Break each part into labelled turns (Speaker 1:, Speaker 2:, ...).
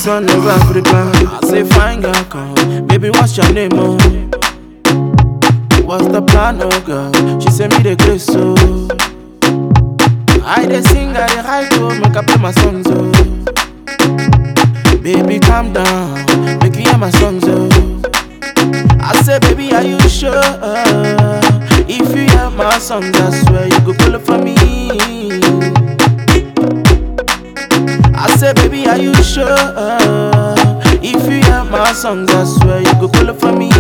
Speaker 1: son of Africa. I say, fine girl, come. Baby, what's your name, oh? What's the plan, oh girl? She send me the grace, so. I dey sing, I dey high, oh, make I play my songs, oh. Baby, calm down, make you hear my songs, oh. I say, baby, are you sure? If you hear my songs, I swear you go pull up for me. I say, baby, are you sure? If you hear my songs, I swear you go pull up for me.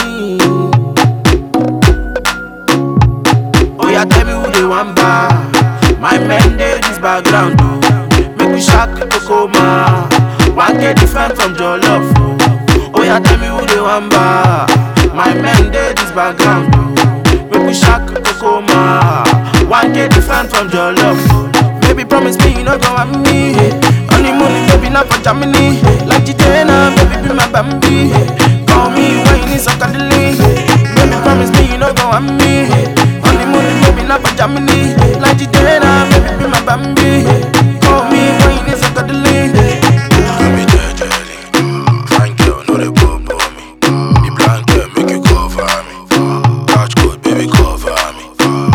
Speaker 1: Oh, yeah, tell me who they want buy. My men, they this background, oh. Make we shock Kokoma. One get different from your love, oh. Oh, yeah, tell me who they want buy. My men, they this background, oh. Make we shock Kokoma. One get different from your love, oh. Baby, promise me you no go want me. Honeymoon, baby, not for Germany. Like Gitana, baby, be my Bambi. Call me when you need some cuddling. Baby, promise me you no go want me. Honeymoon, baby, not for Germany. Like Gitana, baby, be my Bambi. Call me when you need some cuddling.
Speaker 2: Do me jejely. Fine girl, no dey bubble me. The blanket make you cover me. Catch code, baby, cover me.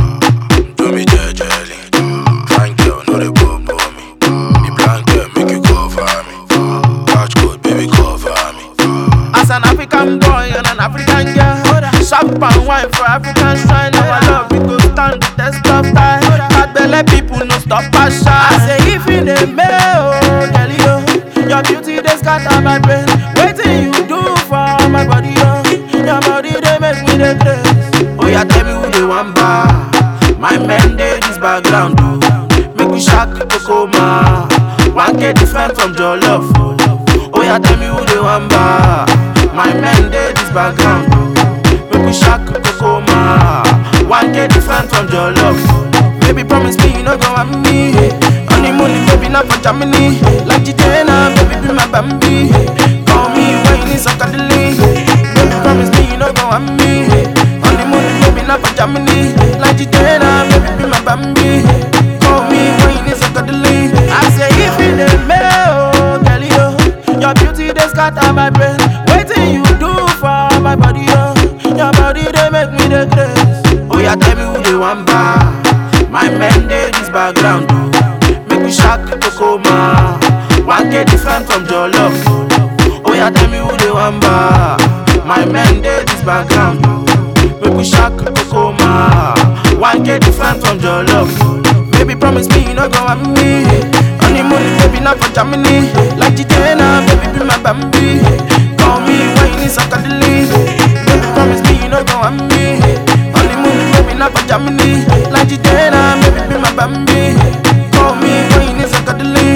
Speaker 2: Do me jejely. Fine girl, no dey bubble me. The blanket make you cover me. Catch code, baby, cover me.
Speaker 1: As an African boy and an African girl, shop and wine for African shrine. Our love we go stand the test of time. Bad belle people no stop us shine. I say if in the mail, oh, girl, yo, your beauty they scatter my brain. Waiting you do for my body, yo, your body they make me the grace. Oh yeah, tell me who they want buy. My men they this background, oh. Make we shock Kokoma. One get different from your love, oh. Oh yeah, tell me who they want buy. My men they this background, oh. Make we shock Kokoma. One get different from your love. Baby, promise me you no go want me. Honeymoon, baby, not for Germany. Like Gitana, baby, be my Bambi. Call me when you need some cuddling. Baby, promise me you no go want me. Honeymoon, baby, not for Germany. Like Gitana, baby, be my Bambi. Call me when you need some cuddling. I say if you the mail, oh, girl, yo, your beauty they scatter my brain. Waiting you do for my body, yo. Your body they make me the grace. Oh yeah, tell me who they want buy. My men they this background, oh. Make we shock Kokoma. One get different from your love, oh. Oh yeah, tell me who they want buy. My men they this background, oh. Make we shock Kokoma. One get different from your love. Baby, promise me you no go want me. Honeymoon, baby, not for Germany. Like Gitana, baby, be my Bambi. Call me when you need some cuddling. Baby, promise me you no go want me. Honeymoon, baby, not for Germany. Like Gitana, baby, be my Bambi. Call me when you need some cuddling.